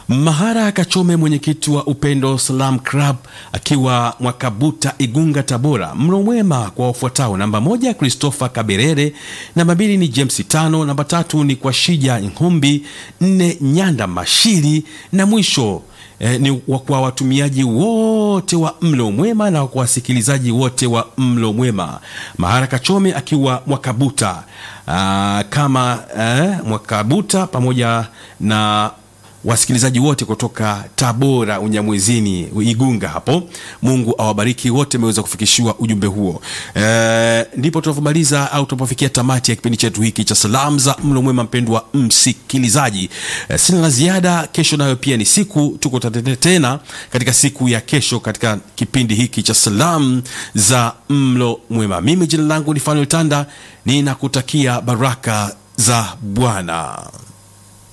Mahara Kachome, mwenyekiti wa Upendo Salam Club akiwa Mwakabuta, Igunga, Tabora. Mlo mwema kwa wafuatao: namba moja Christopher Kaberere, namba mbili ni James Tano, namba tatu ni kwa Shija Nhumbi, nne Nyanda Mashiri na mwisho eh, ni wa- kwa watumiaji wote wa mlo mwema na kwa wasikilizaji wote wa mlo mwema. Mahara Kachome akiwa Mwakabuta ah, kama eh, Mwakabuta pamoja na wasikilizaji wote kutoka Tabora, Unyamwezini, Igunga hapo. Mungu awabariki wote mmeweza kufikishiwa ujumbe huo. E, ndipo tunapomaliza au tunapofikia tamati ya kipindi chetu hiki cha salamu za mlo mwema. Mpendwa msikilizaji, e, sina la ziada. Kesho nayo pia ni siku, tuko tate- tena katika siku ya kesho katika kipindi hiki cha salamu za mlo mwema. Mimi jina langu ni Fanuel Tanda, ninakutakia baraka za Bwana.